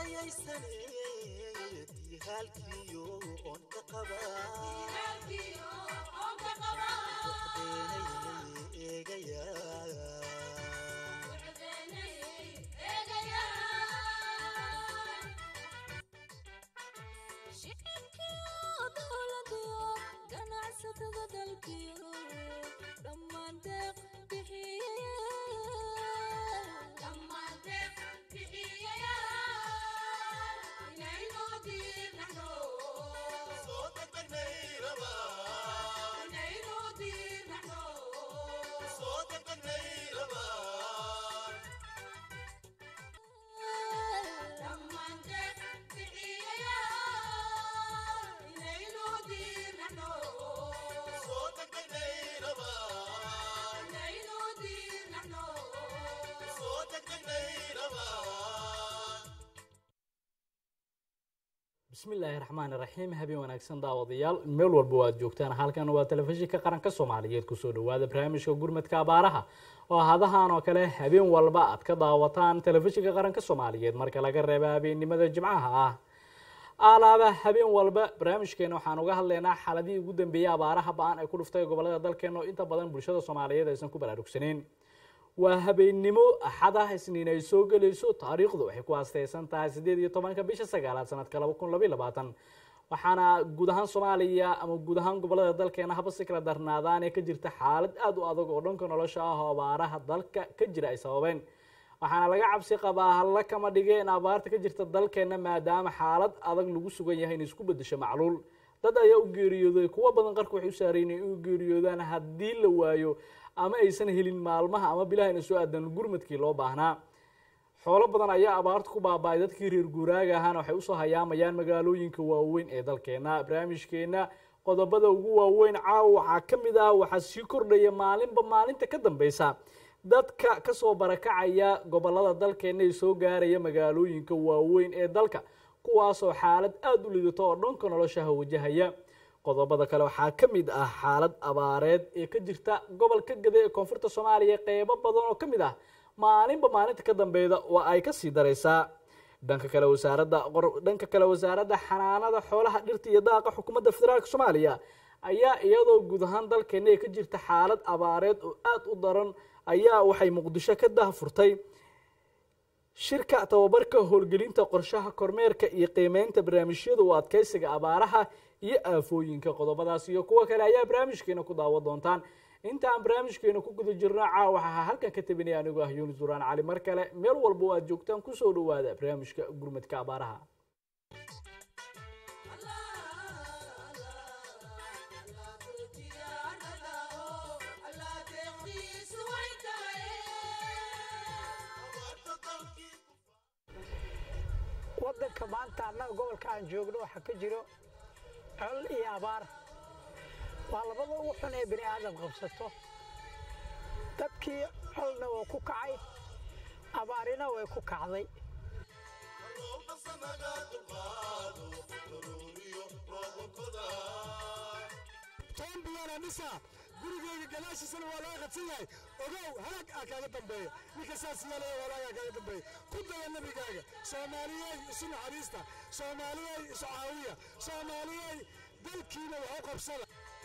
dayaysaneetii halkiyo oon ka qabaa waxdeenayay eegayaa shicibkiyo dowladiyo ganacsatada dalkiyo dhammaan deeq soo degdegnay rabaa soo degdegnay rabaa soo degdegnay rabaa soo degdegnay rabaa bismillaahi raxmaani raxiim habeen wanaagsan daawadayaal meel walba waad joogtaan halkan waa telefishinka qaranka soomaaliyeed kusoo dhawaada barnaamijka gurmadka abaaraha oo hadahan oo kale habeen walba aad ka daawataan telefishinka qaranka soomaaliyeed marka laga reeba habeennimada jimcaha ah alaaba habeen walba barnaamijkeena waxaan uga hadlaynaa xaaladihii ugu dambeeyey abaaraha ba-an ay ku dhuftay gobolada dalkeena oo inta badan bulshada soomaaliyeed aysan ku baraarugsaneyn waa habeennimo axad ah isniin ay soo gelayso taariikhdu waxay ku aasteysan tahay sideed iyo tobanka bisha sagaalaad sanadka laba kun labaiy labaatan waxaana guud ahaan soomaaliya ama guud ahaan gobolada dalkeena haba si kala darnaadaane ka jirta xaalad aada u adag oo dhanka nolosha ah oo abaaraha dalka ka jira ay sababeen waxaana laga cabsi qabaa halla kama dhige in abaarta ka jirta dalkeena maadaama xaalad adag lagu sugan yahay in isku bedesho macluul dad ayaa u geeriyooday kuwo badan qarka waxay u saareen in u geeriyoodaan haddii la waayo ama aysan helin maalmaha ama bilaha ina soo aadan gurmadkii loo baahnaa xoolo badan ayaa abaarta ku baaba-ay dadkii reer guuraaga ahaana waxay usoo hayaamayaan magaalooyinka waaweyn ee dalkeena barnaamijkeena qodobada ugu waaweyn caawa waxaa ka mid ah waxaa sii kordhaya maalinba maalinta ka dambeysa dadka kasoo barakacaya gobolada dalkeena ee soo gaaraya magaalooyinka waaweyn ee dalka kuwaasoo xaalad aada u lidato oo dhanka noloshaha wajahaya qodobada kale waxaa ka mid ah xaalad abaareed ee ka jirta gobolka gade ee koonfurta soomaaliya qeybo badan oo ka mid ah maalinba maalinta ka dambeeda oo ay kasii dareysaa dhanka kale wasaaradda dhanka kale wasaaradda xanaanada xoolaha dhirta iyo daaqa xukuumadda federaalk soomaaliya ayaa iyadoo guud ahaan dalkeena ee ka jirta xaalad abaareed oo aada u daran ayaa waxay muqdisho ka dahfurtay shirka tababarka howlgelinta qorshaha kormeerka iyo qiimeynta barnaamijyada u adkeysiga abaaraha iyo aafooyinka qodobadaas iyo kuwo kale ayaa barnaamijkeena ku daawan doontaan intaan barnaamijkeena ku guda jirno caawa waxaa halkan ka tabinaya anigoo ah yuunus duraan cali mar kale meel walba oo aad joogtaan kusoo dhawaada barnaamijka gurmadka abaaraha waddanka maanta annaga gobolka aan joogno waxaa ka jiro col iyo abaar waa labada ugu xun ee bini aadam qabsato dadkii colna waa ku kacay abaarina way ku kacday tobanbiyaana dhisa gurigeyga gadaashiisana waa laga qadsan yahay ogow halaag aa kaaga dambeeya ninka saas yeelaya walaagaa kaaga dambeeya ku daya nabigaaga soomaaliyey isu naxariista soomaaliyey isu caawiya soomaaliyey dalkiina wax u qabsada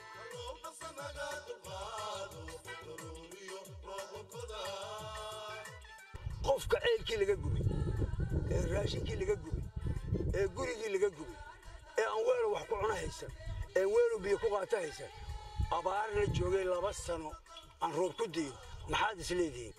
qofka ceelkii laga gubay ee raashinkii laga gubay ee gurigii laga gubay ee aan weelo wax ku cuna haysan ee weelo biyo ku qaata haysan abaarna joogay laba sano aan roob ku diin maxaad isleedihiin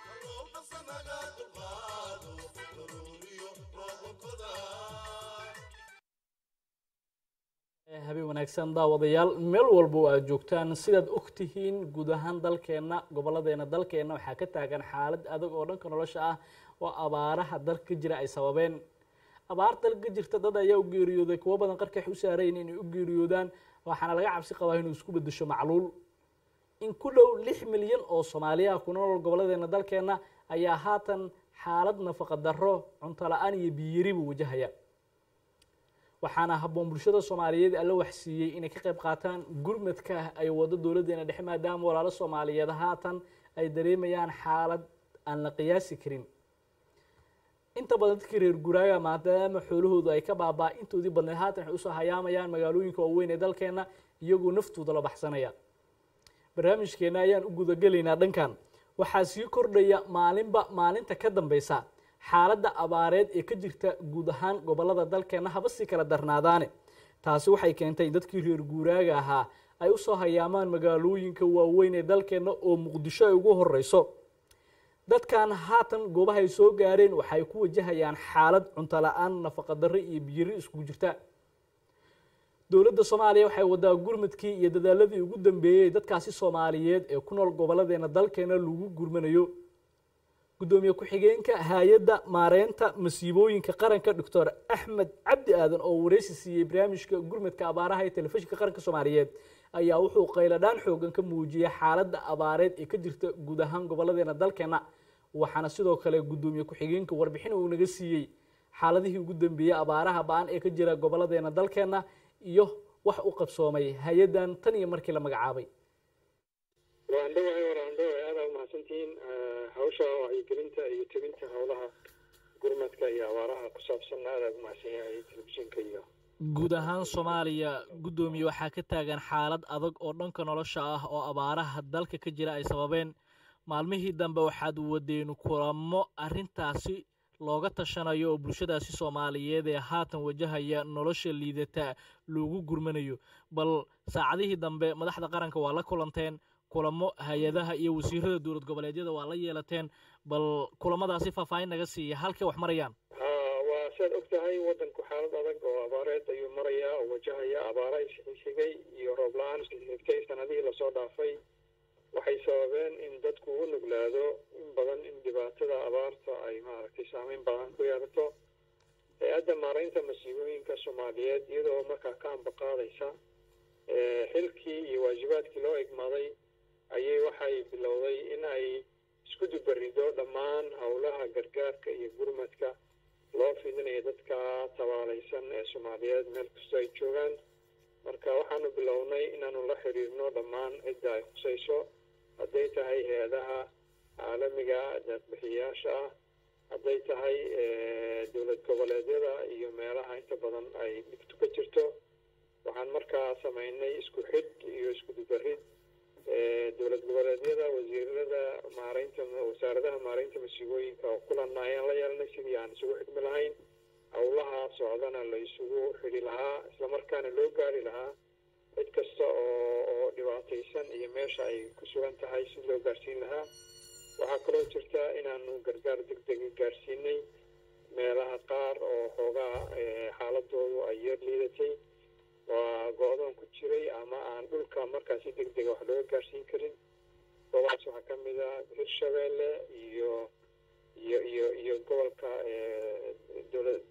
habeen wanaagsan daawadayaal meel walba oo aad joogtaan sidaad ogtihiin guud ahaan dalkeena goboladeena dalkeena waxaa ka taagan xaalad adag oo dhanka nolosha ah oo abaaraha dalka ka jira ay sababeen abaar dalka ka jirta dad ayaa u geeriyooday kuwo badan qarka waxay u saarayn inay u geeriyoodaan waxaana laga cabsi qabaa inuu isku bedesho macluul in ku dhow lix milyan oo soomaaliyaha ku nool goboladeena dalkeena ayaa haatan xaalad nafaqa darro cunto la-aan iyo biyiribu wajahaya waxaana habboon bulshada soomaaliyeed alla waxsiiyey inay ka qayb qaataan gurmadka ay wado dowladdeena dhexe maadaama walaalo soomaaliyeed haatan ay dareemayaan xaalad aan la qiyaasi karin inta badan dadkii reer guraaga maadaama xoolahoodu ay ka baabaa intoodii badneed haatan waxay usoo hayaamayaan magaalooyinka waaweyn ee dalkeena iyagoo naftooda la baxsanaya barnaamijkeena ayaan u gudagelaynaa dhankan waxaa sii kordhaya maalinba maalinta ka dambeysa xaaladda abaareed ee ka jirta guud ahaan gobolada dalkeena haba sii kala darnaadaane taasi waxay keentay in dadkii reer guuraaga ahaa ay usoo hayaamaan magaalooyinka waaweyn ee dalkeena oo muqdisho ay ugu horeyso dadkan haatan goobaha ay soo gaareen waxay ku wajahayaan xaalad cunto la-aan nafaqa darre iyo biyiri iskugu jirta dowladda soomaaliya waxay wadaa gurmadkii iyo dadaaladii ugu dambeeyey dadkaasi soomaaliyeed ee ku nool gobolladeena dalkeena lagu gurmanayo guddoomiye ku-xigeenka hay-adda maareynta masiibooyinka qaranka doctor axmed cabdi aadan oo wareysi siiyey barnaamijka gurmadka abaaraha ee telefishinka qaranka soomaaliyeed ayaa wuxuu qayladhaan xoogan ka muujiyay xaaladda abaareed ee ka jirta guud ahaan gobolladeena dalkeena waxaana sidoo kale guddoomiye ku-xigeenka warbixin uu naga siiyey xaaladihii ugu dambeeyey abaaraha ba-an ee ka jira gobolladeena dalkeena iyo wax u qabsoomay hay-addan tan iyo markii la magacaabay waan dhawahay waraan dhawahay aada umahadsantihiin hawsha wacyigelinta iyo tebinta howlaha gurmadka iyo abaaraha ku saabsan aada umahadsan yahay telefishinka iyo guud ahaan soomaaliya guddoomiye waxaa ka taagan xaalad adag oo dhanka nolosha ah oo abaaraha dalka ka jira ay sababeen maalmihii dambe waxaad wadeen kulamo arrintaasi looga tashanayo oo bulshadaasi soomaaliyeed ee haatan wajahaya nolosha liidata loogu gurmanayo bal saacadihii dambe madaxda qaranka waa la kulanteen kulamo hay-adaha iyo wasiirada dowlad goboleedyada waa la yeelateen bal kulamadaasi faahfaahin naga siiya halkay wax marayaan ha waa siaad og tahay waddanku xaalad adag oo abaareed ayuu marayaa oo wajahaya abaara isxigay iyo roob la-aan isxigtay sanadihii lasoo dhaafay waxay sababeen in dadku u nuglaado in badan in dhibaatada abaarta ay maaragtay saameyn badan ku yeelato hay-adda maaraynta masiibooyinka soomaaliyeed iyadoo markaa ka ambaqaadaysa xilkii iyo waajibaadkii loo egmaday ayay waxay bilowday in ay isku dubarido dhammaan howlaha gargaarka iyo gurmadka loo fidinayo dadka tabaalaysan ee soomaaliyeed meel kastoo ay joogaan marka waxaanu bilownay inaanu la xiriirno dhammaan cidda ay khusayso hadday tahay hay-adaha caalamiga deeqbixiyayaasha ah hadday tahay dowlad goboleedyada iyo meelaha inta badan ay dhibtu ka jirto waxaan markaa samaynay isku xidh iyo isku dubarid dowlad goboleedyada wasiirada maaraynta wasaaradaha maaraynta masiibooyinka oo kulanna ayaan la yeelnay sidii aan isugu xidhmi lahayn howlaha socdana la isugu xidhi lahaa islamarkaana loo gaari lahaa cid kasta oo oo dhibaataysan iyo meesha ay ku sugan tahay si loo gaarsiin lahaa waxaa kaloo jirta inaanu gargaar deg dega gaarsiinay meelaha qaar oo xoogaa xaaladoodu ay yar liidatay waa go-doon ku jiray ama aan dhulka markaasi deg dega wax looga gaarsiin karin goobahaas waxaa ka mid a hirshabeelle iyo iyo iyo iyo gobolka dowlad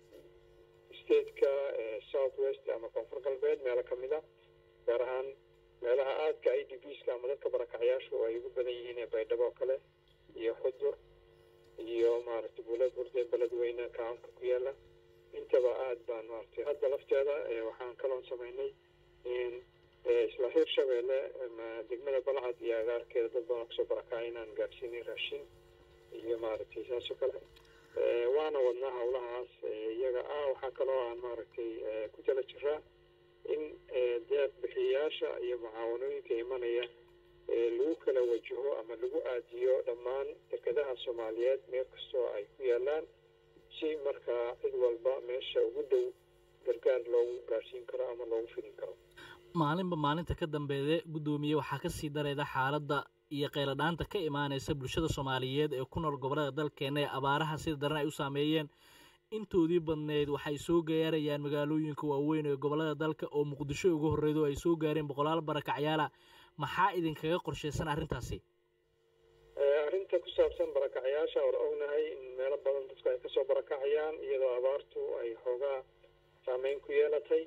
stateka south west ama koonfur galbeed meelo ka mid a gaar ahaan meelaha aadka i d bska ama dadka barakacyaashu ay ugu badan yihiin ee baydhabo oo kale iyo xudur iyo maaragtay buula burde beledweyne kacanka ku yaala intaba aad baan maaragtay hadda lafteeda waxaan kaloon samaynay in isla hirshabeelle degmada balcad iyo agaarkeeda dad badan kasoo barakacay inaan gaarsiinay raashin iyo maaragtay saas oo kale waana wadnaa howlahaas iyaga ah waxaa kaloo aan maaragtay ku tala jiraa in deeq bixiyayaasha iyo mucaawanooyinka imanaya lagu kala wajaho ama lagu aadiyo dhammaan dekedaha soomaaliyeed meel kastoo ay ku yaalaan si markaa cid walba meesha ugu dhow gargaar loogu gaarsiin karo ama loogu fidin karo maalinba maalinta ka dambeede guddoomiye waxaa ka sii dareeda xaaladda iyo qayladhaanta ka imaanaysa bulshada soomaaliyeed ee ku nool gobollada dalkeena ee abaaraha sida daran ay u saameeyeen intoodii badneyd waxay soo gaarayaan magaalooyinka waaweyn ee gobollada dalka oo muqdisho ugu horreydo ay soo gaareen boqolaal barakacyaala maxaa idinkaga qorshaysan arrintaasi arrinta ku saabsan barakacyaasha war ognahay in meelo badan dadku ay kasoo barakacayaan iyadoo abaartu ay xoogaa saameyn ku yeelatay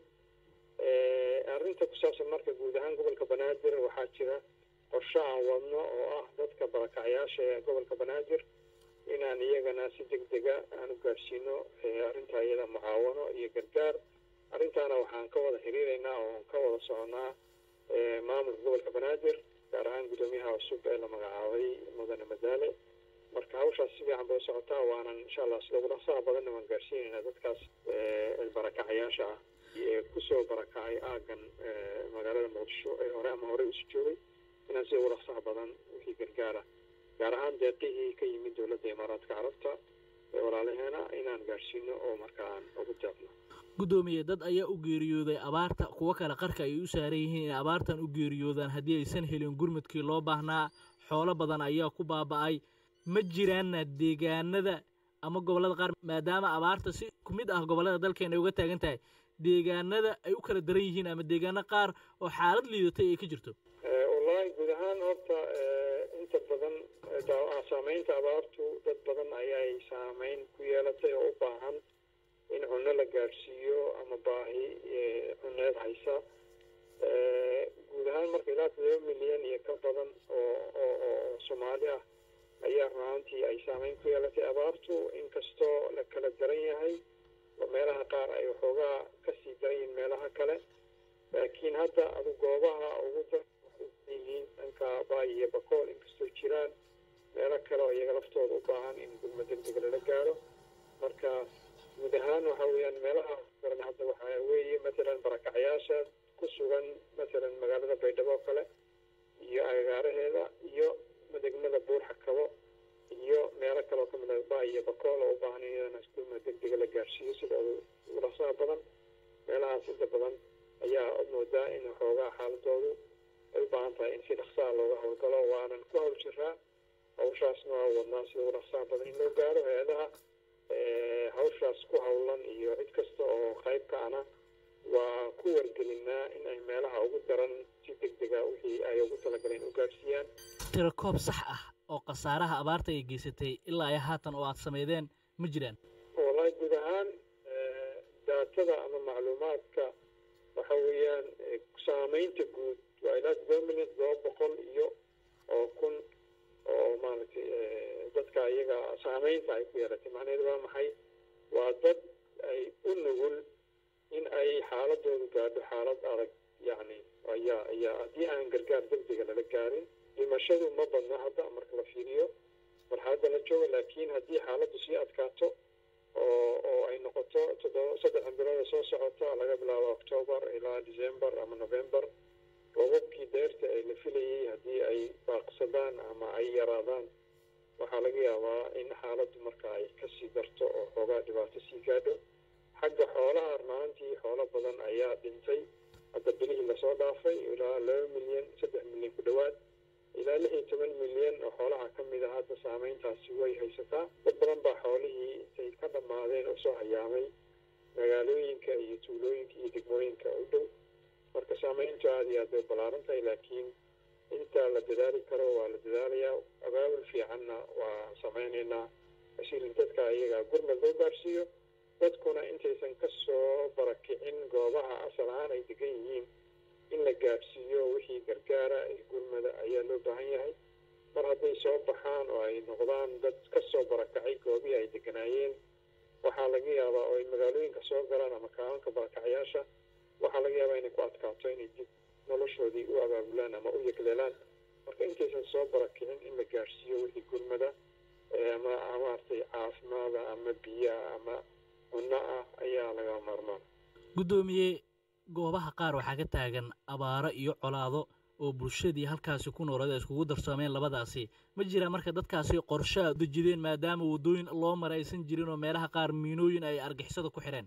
arrinta ku saabsan marka guud ahaan gobolka banaadir waxaa jira qorsho aan wadno oo ah dadka barakacyaasha ee gobolka banaadir inaan iyagana si deg dega aan u gaarsiino arrinta iyada mucaawano iyo gargaar arrintaana waxaan ka wada xiriireynaa oo ka wada soconaa maamulka gobolka banaadir gaar ahaan guddoomiyaha cusub ee la magacaabay mudane madaale marka hawshaas si fiican bay u socotaa waanan insha allah sida ugu dhaqsaha badanna waan gaarsiinaynaa dadkaas barakacayaasha ah ee kusoo barakacay aagan magaalada muqdisho ee hore ama hore isu joogay inaan sida ugu dhaqsaha badan wixii gargaara gaar ahaan deeqihii ka yimid dowladda imaaraadka carabta ee walaalaheena inaan gaarsiino oo marka aan ugu deeqno guddoomiye dad ayaa u geeriyooday abaarta kuwo kale qarka ay u saaran yihiin inay abaartan u geeriyoodaan haddii aysan helin gurmudkii loo baahnaa xoolo badan ayaa ku baaba'ay ma jiraanna deegaanada ama gobollada qaar maadaama abaarta si ku mid ah gobollada dalkeena ay uga taagan tahay deegaanada ay u kala daran yihiin ama deegaano qaar oo xaalad liidatay ay ka jirto wallaahi guud ahaan horta inta badan saameynta abaartu dad badan ayay saameyn ku yeelatay oo u baahan in cunno la gaadhsiiyo ama baahi cunneed haysa guud ahaan marka ilaa todoba milyan iyo ka badan oo oo oo soomaali ah ayaa runaantii ay saameyn ku yeelatay abaartu inkastoo la kala daran yahay oo meelaha qaar ay waxoogaa kasii daran yihiin meelaha kale laakiin hadda adu goobaha ugu dar yihiin dhanka baay iyo bakool inkastoo jiraan meelo kale oo iyaga laftooda u baahan in gurma degdega lala gaaro marka guud ahaan waxa weeyaan meelaha daran hadda waxaa weeye matalan barakacyaasha ku sugan matalan magaalada baydhabo oo kale iyo agagaaraheeda iyo degmada buurxakabo iyo meelo kale oo kamid ah baay iyo bakool oo u baahan in iyadana gurma degdega la gaarsiiyo sida ugu dhaqsaha badan meelahaas inta badan ayaa moodaa in waxoogaa xaaladoodu ay u baahan tahay in si dhaqsaha looga howlgalo waanan ku hawl jiraa hawshaasna waa wadnaa sida ugu dhaqsaha badan in loo gaaro hay-adaha hawshaas ku howlan iyo cid kasta oo qayb ka ana waa ku wargelinaa in ay meelaha ugu daran si degdega wixii ay ugu talagaleen u gaarsiiyaan tirakoob sax ah oo khasaaraha abaarta ay geysatay ilaa ay haatan oo aad sameydeen ma jiraan wallahi guud ahaan daatada ama macluumaadka waxa weeyaan saameynta guud waa ilaa todoba milyan todoba boqol iyo oo kun oo maaragtay dadka iyaga saameynta ay ku yeelatay macnaheedu waa maxay waa dad ay u nugul in ay xaaladoodu gaadho xaalad adag yacni ayaa ayaa haddii aan gargaar degdega lala gaarin dhimashadu ma badna hadda marka la fiiriyo marxaladda la jooga laakiin haddii xaaladdu sii adkaato oo oo ay noqoto toddoba saddex bilooda soo socota laga bilaabo octoobar ilaa december ama november robabkii deerta ee la filayay haddii ay baaqsadaan ama ay yaraadaan waxaa laga yaabaa in xaaladdu marka ay kasii darto oo xoogaa dhibaato sii gaadho xagga xoolaha runaantii xoolo badan ayaa dhintay hadda bilihii lasoo dhaafay ilaa laba milyan saddex milyan ku dhowaad ilaa lix iyo toban milyan oo xoolaha ka mid a hadda saameyntaasi way haysataa dad badan baa xoolihii intay ka dhammaadeen oo soo hayaamay magaalooyinka iyo tuulooyinka iyo degmooyinka u dhow marka saameyntu aada iyo aad bay ballaaran tahay laakiin inta la dadaali karo waa la dadaalayaa abaabul fiicanna waa sameynaynaa asiilin dadka iyaga gurmad loo gaarsiiyo dadkuna intaysan ka soo barakicin goobaha asal ahaan ay degan yihiin in la gaadhsiiyo wixii gargaara ee gurmada ayaa loo baahan yahay mar hadday soo baxaan oo ay noqdaan dad ka soo barakacay goobihii ay deganaayeen waxaa laga yaabaa oo ay magaalooyinka soo galaan ama kaabanka barakacyaasha waxaa laga yaabaa inay ku adkaato inay dib noloshoodii u abaabulaan ama u yegleelaan marka intaysan soo barakicin in la gaadhsiiyo wixii gurmada ama maaragtay caafimaada ama biyaha ama cunno ah ayaa laga maarmaan guddoomiye goobaha qaar waxaa ka taagan abaaro iyo colaado oo bulshadii halkaasi ku noolada iskugu darsoomeen labadaasi ma jira marka dadkaasi qorshaa dejideen maadaama waddooyin loo mara aysan jirin oo meelaha qaar miinooyin ay argixisada ku xidheen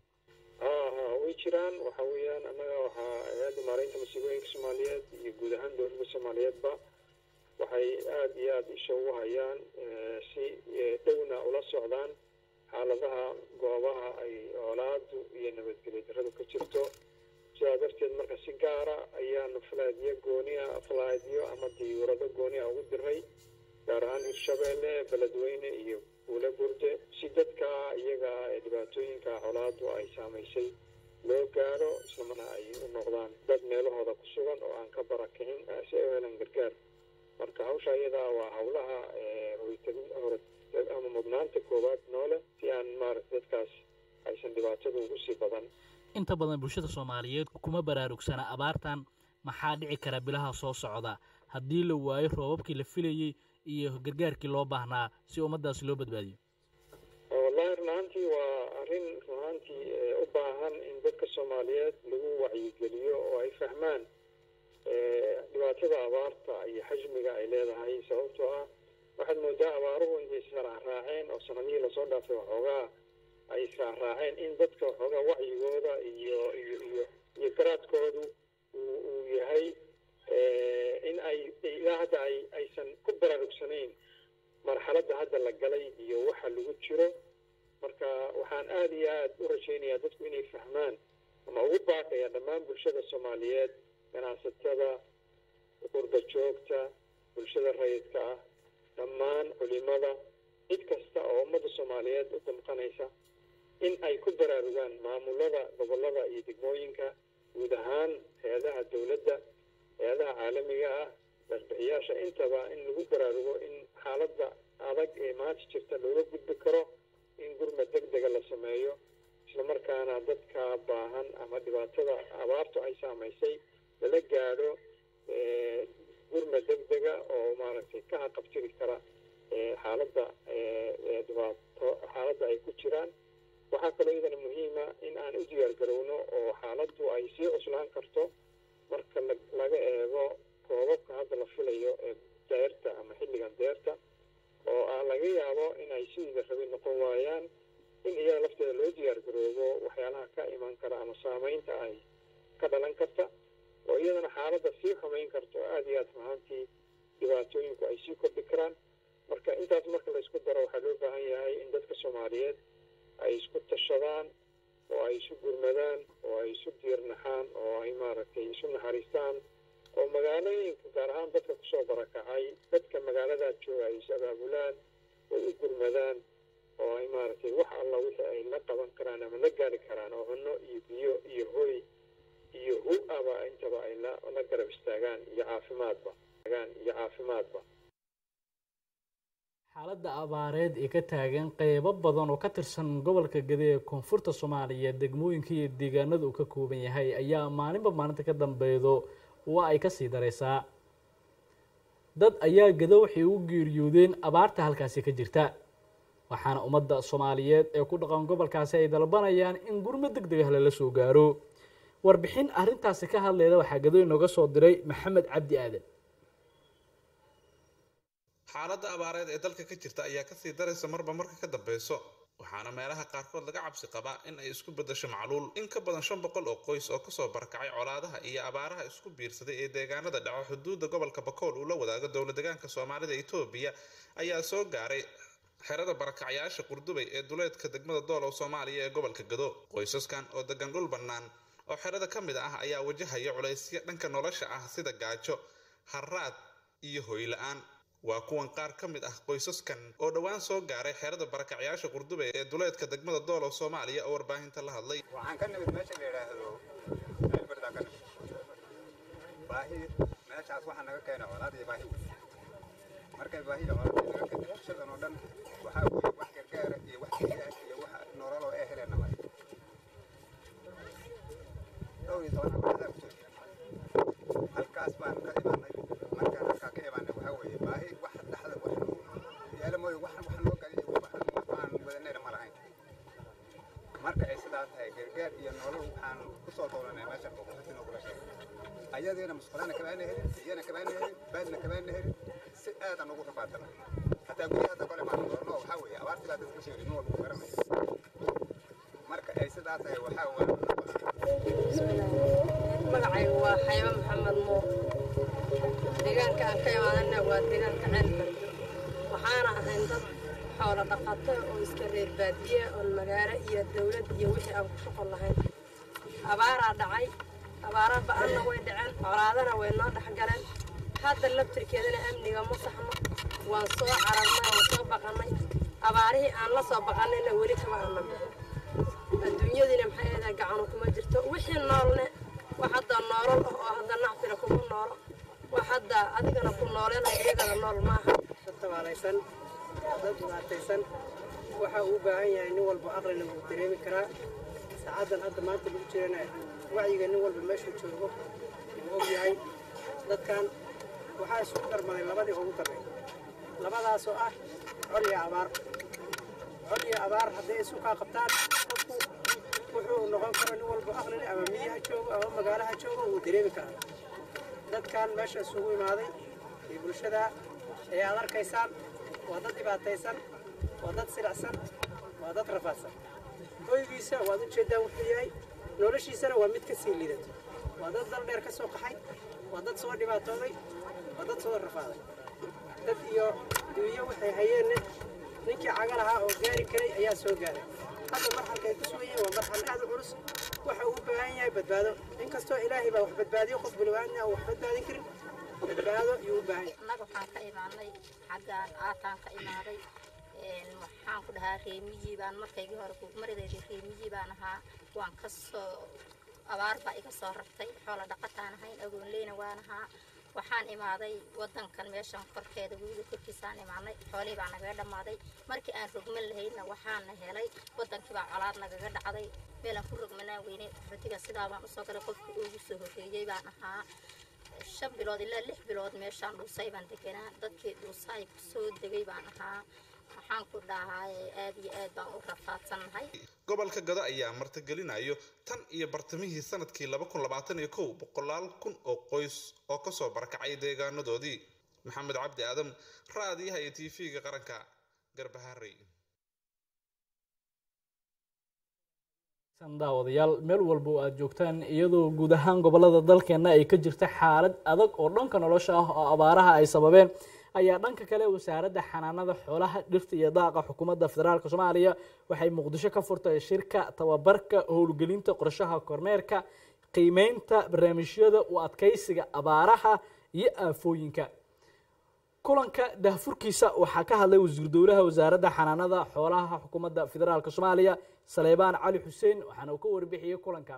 haa way jiraan waxa weeyaan annaga waxaa hay-adda maaraynta masiibooyinka soomaaliyeed iyo guud ahaan dowladda soomaaliyeedba waxay aada iyo aada isha ugu hayaan si dhowna ula socdaan xaaladaha goobaha ay colaadu iyo nabadgelyo darradu ka jirto sidaa darteed marka si gaara ayaanu falaadyo gooni ah falaadyo ama diyuurado gooni ah ugu diray gaar ahaan hirshabeelle beledweyne iyo buule burde si dadka iyaga ee dhibaatooyinka colaadu ay saamaysay loo gaaro islamana ay u noqdaan dad meelahooda ku sugan oo aan ka barakicin si ay u helaan gargaar marka hawsha iyadaa waa hawlaha hoytagin hore ama mudnaanta koowaad noole si aan maarata dadkaas aysan dhibaatada ugu sii badan inta badan bulshada soomaaliyeed kuma baraarugsana abaartan maxaa dhici kara bilaha soo socda haddii la waayo roobabkii la filayey iyo gargaarkii loo baahnaa si ummaddaasi loo badbaadiyo wallahi run ahaantii waa arrin run ahaantii eh, u baahan in dadka soomaaliyeed lagu wacyigeliyo oo ay fahmaan eh, dhibaatada abaarta iyo xajmiga ay leedahay sababtoo ah waxaad moodaa abaaruhu intay israacraaceen oo sanadihii lasoo dhaafay waxoogaa ay israacraaceen in dadka waxoogaa wacyigooda iyo iyo iyo iyo garaadkoodu uu uu yahay eh, in ay ilaa hadda ay aysan ku baraarugsanayn marxaladda hadda la galay iyo waxa lagu jiro marka waxaan aada iyo aada u rajaynayaa dadku inay fahmaan ama ugu baaqaya dhammaan bulshada soomaaliyeed ganacsatada qurba joogta bulshada rayidka ah dhammaan culimada cid kasta oo ummadda soomaaliyeed u damqanaysa in ay ku baraarugaan maamulada gobolada iyo degmooyinka guud ahaan hay-adaha dowladda hay-adaha caalamiga ah darbixiyaasha intaba in lagu baraarugo in xaaladda adag ee maanta jirta looga gudbi karo in gurmad deg dega la sameeyo islamarkaana dadka baahan ama dhibaatada abaartu ay saamaysay lala gaadho eh, gurmad deg dega oo maaragtay ka haqabtiri kara eh, xaaladda eh, eh, dhibaato xaaladda ay ku jiraan waxaa kaloo iyadana muhiima in aan u diyaar garowno oo xaaladdu ay sii cuslaan karto marka la- laga eego roobabka hadda la filayo ee deerta ama xilligan deerta oo aan laga yaabo in ay sidiida rabi noqon waayaan in iyada lafteeda loo diyaar garoobo waxyaalaha ka iman kara ama saamaynta ay ka dhalan karta oo iyadana xaaladda sii xumayn karta oo aada iyo aada mahaantii dhibaatooyinku ay sii kordhi karaan marka intaas marka la isku daro waxaa loo baahan yahay in dadka soomaaliyeed ay isku tashadaan oo ay isu gurmadaan oo ay isu diirnaxaan oo ay maaragtay isu naxariistaan oo magaalooyinka gaar ahaan dadka kusoo barakacay dadka magaaladaa jooga ay is abaabulaan oo u gurmadaan oo ay maaragtay wax alla wixii ay la qaban karaan ama la gaari karaan oo cunno iyo biyo iyo hoy iyo hu aba intaba ay la la garab istaagaan iyo caafimaadba istaagaan iyo caafimaadba xaaladda abaareed ee ka taagan qeybo badan oo ka tirsan gobolka gede ee koonfurta soomaaliya degmooyinka iyo deegaanada uu ka kooban yahay ayaa maalinba maalinta ka dambeedo waa ay kasii dareysaa dad ayaa gedo waxay u geeriyoodeen abaarta halkaasi ka jirta waxaana ummadda soomaaliyeed ee ku dhaqan gobolkaasi ay dalbanayaan in gurmo deg deg ah lala soo gaaro warbixin arrintaasi ka hadleyda waxaa gedo inooga soo diray maxamed cabdi aadan xaaladda abaareed ee dalka ka jirta ayaa kasii daraysa marba marka ka dambeyso waxaana meelaha qaarkood laga cabsi qabaa in ay isku beddesho macluul in ka badan shan boqol oo qoys oo kasoo barakacay colaadaha iyo abaaraha isku biirsaday ee deegaanada dhaco xuduudda gobolka bakool uu la wadaago dowla deegaanka soomaalida etoobiya ayaa soo gaaray xerada barakacyaasha qurdubay ee duleedka degmada doolow soomaaliya ee gobolka gado qoysaskan oo degan dhul bannaan oo xerada ka mid ah ayaa wajahaya culaysyo dhanka nolosha ah sida gaajo harraad iyo hoy la-aan waa kuwan qaar ka mid ah qoysaskan oo dhowaan soo gaaray xerada barakacyaasha qurdube ee duleedka degmada doolow soomaaliya oo warbaahinta la hadlay waxaan ka nimid meesha la yidhaahdo ceelbardaa ka nimid baahi meeshaas waxaa naga keenay colaad iyo baahi wey markay baahi iyo colaad naga keentay bulshadan oo dhan waxaa weeye wax gargaara iyo wax biya iyo wax nololoo ee helena male dhowr iyo toban abaadaa kusoo jira halkaas baan ka imaanay markaan halkaa ka imaanay waxaa weeye baahi wax dhexda wax yaala mooye wax wax noo galiyo wax aan wadanayna ma lahayn marka ay sidaa tahay gargaar iyo nolol waxaan ku soo doolanay meesha boqortino kula sheegay ayadiina musqulaana kabaana helin biyana kabaana helin baadna kabaana helin si aadan ugu rafaadana hataa guryaha hadda kole maan doono waxaa weeye abaartii baa dadka sheegay nin walba uu garanaya marka ay sidaa tahay waxaa waa magacaygu waa xayba maxamed muur deegaanka aan ka imaadana waa deegaanka ceelbardo waxaana ahayn dad xoolo dhaqato oo iska reer baadiye oon magaalo iyo dawlad iyo wixii aan ku shaqon lahayn abaaraa dhacay abaara ba-anna way dhaceen colaadana way noo dhex galeen hadda laftirkeedana amniga ma saxno waan soo cararnay waan soo baqannay abaarihii aan la soo baqannayna weli kama aanna bixin adduunyadiina maxay ahayd gacanu kuma jirto wixii noolne wax hadda noolol ah oo hadda nacfina kuma noolo wax hadda adigana ku noolenayo iyagana nool maaha dad tabaalaysan dad dhibaataysan waxa uu u baahan yahay nin walba aqlina wuu dareemi karaa saacaddan hadda maanta lagu jirana wacyiga nin walba meeshuu joogo wuu og yahay dadkan waxaa isugu darmaday labadii ugu darray labadaas oo ah col iyo abaar col iyo abaar hadday isu kaa qabtaan qofku wuxuu noqon karo nin walba aqli leh ama miyaha joogo ama magaalaha joogo wuu dareemi karaa dadkan meesha isugu imaaday iyo bulshada ee aad arkaysaan waa dad dhibaataysan waa dad silacsan waa dad rafaadsan hoygiisa waad u jeeddaan wuxuu yahay noloshiisana waa mid ka sii liidato waa dad dal dheer ka soo qaxay waa dad soo dhibaatooday waa dad soo rafaaday dad iyo duunyo waxay hayeenna ninkii caga lahaa oo gaari karay ayaa soo gaaray hadda marxalka ay ku sugan yihiin waa marxal aad u culus waxa uu u baahan yahay badbaado inkastoo ilaahay baa wax badbaadiyo qof bilwaadna aan wax badbaadin karin badbaado ayuu u baahan yahay annaga waxaan ka imaanay xaggaan aataan ka imaaday waxaan ku dhahaa reemiyii baan markaygii hore maridaydii reemiyii baan ahaa waan ka soo abaar baa iga soo rartay xoola dhaqataan ahayn agoonleyna waan ahaa waxaan imaaday wadankan meeshan korkeeda webiga korkiisaan imaanay xoolihii baa nagaga dhammaaday markii aan rogman lahaydna waxaana helay wadankii baa colaad nagaga dhacday meelaan ku rogmanaan weynay xodiga sidaa baan usoo galay qofkii ugu soo horreeyey baan ahaa shan bilood ilaa lix bilood meeshaan dhuusay baan deganaa dadkii dhuusaay soo degay baan ahaa waxaan ku dhahay aad iyo aad baan u rafaadsannahay gobolka gado ayaa martigelinayo tan iyo bartamihii sanadkii laba kun labaatan iyo kow boqolaal kun oo qoys oo kasoo barakacay deegaanadoodii maxamed cabdi aadam raadiyaha iyo tv-ga qaranka garbaharey daawadayaal meel walba oo aada joogtaan iyadoo guud ahaan gobolada dalkeena ay ka jirta xaalad adag oo dhanka nolosha ah oo abaaraha ay sababeen ayaa dhanka kale wasaaradda xanaanada xoolaha dhirta iyo daaqa xukuumadda federaalk soomaaliya waxay muqdisho ka furtay shirka tababarka howlgelinta qorshaha kormeerka qiimeynta barnaamijyada u adkeysiga abaaraha iyo aafooyinka kulanka daahfurkiisa waxaa ka hadlay wasiir dowlaha wasaaradda xanaanada xoolaha xukuumadda federaalk soomaaliya saleybaan cali xuseen waxaana uu ka warbixiyey kulankan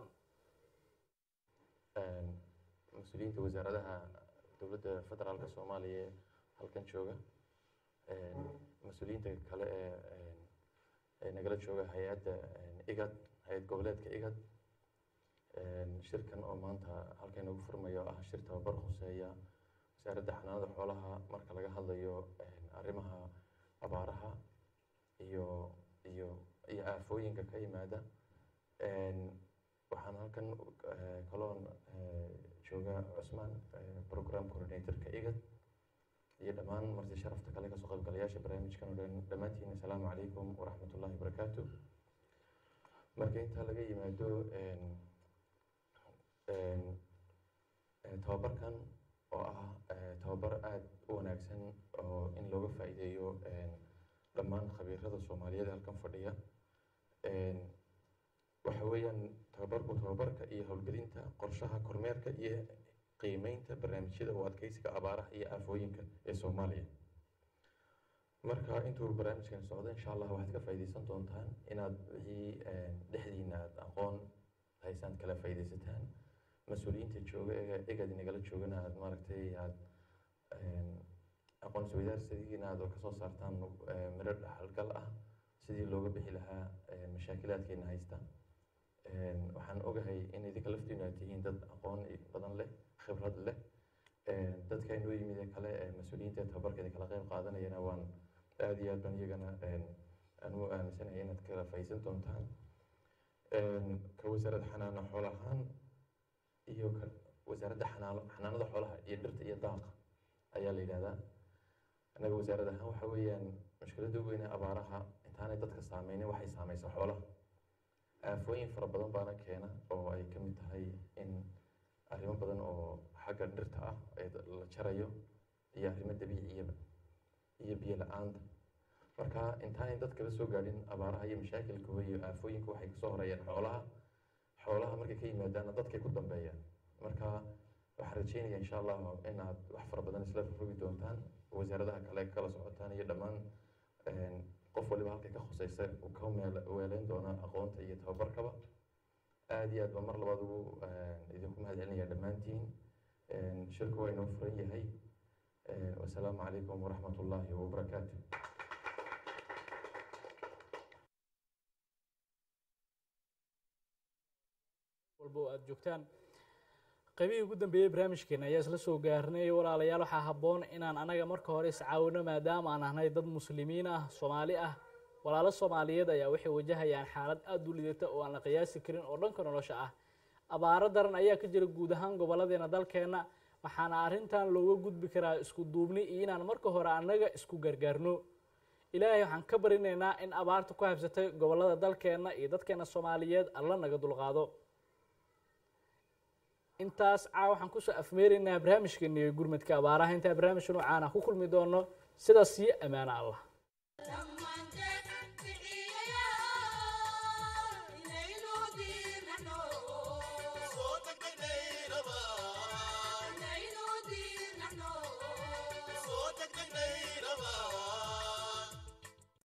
mas-uuliyiinta wasaaradaha dowladda federaalka soomaaliya ee halkan jooga mas-uuliyiinta kale ee ee nagala jooga hay-adda igad hay-ad goboleedka igad shirkan oo maanta halkan inagu furmayo ah shir tababar khuseeya wasaaradda xanaanada xoolaha marka laga hadlayo arrimaha abaaraha iyo iyo iyo aafooyinka ka yimaada waxaan halkan kaloon jooga cusmaan program coordinatorka igad iyo dhammaan marti sharafta kale kasoo qaybgalayaasha barnaamijkan oo dhan dhammaantiin assalaamu calaykum waraxmatullahi wabarakaatu marka intaa laga yimaado tababarkan oo ah tababar aada u wanaagsan oo in looga faa'iideeyo dhammaan khabiirada soomaaliyeed halkan fadhiya waxa weeyaan tababarku tababarka iyo howlgelinta qorshaha kormeerka iyo qiimeynta barnaamijyada u adkeysiga abaaraha iyo aafooyinka ee soomaaliya marka intuu barnaamijkan socdo insha allah waxaad ka faa'iideysan doontaan inaad wixii dhexdiina aad aqoon haysaan kala faa'iideysataan mas-uuliyiinta jooga ee egad inagala joogana aad maaragtay aad aqoon isweydaarsigiina aad kasoo saartaan miro dhaxalgal ah sidii looga bixi lahaa mashaakilaadkeena haysta waxaan ogahay in idinka laftiinu aad tihiin dad aqoon badan leh khibrad leh dadka inoo yimid ee kale mas-uuliyiinta ee tababarka idin kala qeyb qaadanayana waan aada iyo aad baan iyagana aan u aaminsanahay inaad kala faa'iidsan doontaan ka wasaaradda xanaano xoolo ahaan iyo ka wasaaradda xanaano xanaanada xoolaha iyo dhirta iyo daaqa ayaa la yidhahdaa annaga wasaarad ahaan waxa weeyaan mushkiladda ugu weyne abaaraha intaanay dadka saameynin waxay saameysa xoolaha aafooyin fara badan baana keena oo ay ka mid tahay in arrimo badan oo xagga dhirta ah ee la jarayo iyo arrimo dabiiciyaba iyo biyo la-aanta marka intaanay dadkaba soo gaadhin abaaraha iyo mashaakilkooda iyo aafooyinka waxay kasoo horeeyaan xoolaha xoolaha markay ka yimaadaana dadkay ku dambeeyaan marka waxaan rajeynaya insha allah inaad wax fara badan isla rogi doontaan wasaaradaha kale kala socotaan iyo dhammaan qof waliba halkay ka khuseysa uu ka weeleyn doono aqoonta iyo tababarkaba aada iyo aad baa mar labaad ugu idinku mahad celinaya dhammaantiin shirku waa inoo furan yahay wasalaamu calaykum waraxmat ullaahi wabarakaatu walba oo aada joogtaan qaybihii ugu dambeeyey barnaamijkeena ayaa isla soo gaarnay walaalayaal waxaa habboon inaan anaga marka hore iscaawino maadaama aan ahnay dad muslimiin ah soomaali ah walaalo soomaaliyeed ayaa waxay wajahayaan xaalad aada u lidata oo aan la qiyaasi karin oo dhanka nolosha ah abaaro daran ayaa ka jira guud ahaan gobolladeena dalkeenna waxaana arrintan looga gudbi karaa isku duubni iyo inaan marka hore annaga isku gargaarno ilaahay waxaan ka barinaynaa in abaarta ku habsatay gobollada dalkeenna iyo dadkeena soomaaliyeed alla naga dulqaado intaas caa waxaan kusoo afmeeraynaa barnaamijkeena iyo gurmadka abaaraha intaa barnaamijka noocaana ku kulmi doono sidaas iyo ammaano allah